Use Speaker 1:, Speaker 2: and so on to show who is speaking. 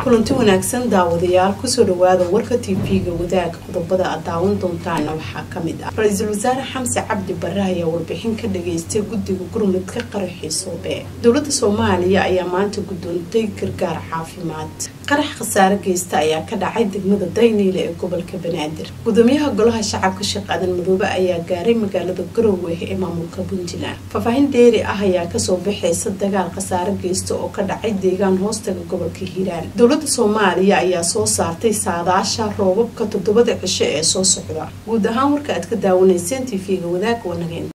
Speaker 1: kulanti wanaagsan daawadayaal kusoo dhawaada warka tv-ga wadaag qodobada aad daawan doontaana waxaa kamid ah ra-iisul wasaare xamse cabdi bare ayaa warbixin ka dhageystay guddiga gurmudka qaraxii soobe dowlada soomaaliya ayaa maanta guddoontay gargaar caafimaad qarax khasaare geysta ayaa ka dhacay degmada dayniile ee gobolka banaadir gudoomiyaha golaha shacabka sheekh aadan madoobe ayaa gaaray magaalada garowe ee maamulka puntland faahfaahin dheeri ah ayaa kasoo baxaysa dagaal khasaare geysta oo ka dhacay deegaan hoostaga gobolka hiiraan dowlada soomaaliya ayaa soo saartay saadaasha roobabka toddobada cisho ee soo socda guud ahaan warka aad ka daawanayseen tv-ga wadaag wanageen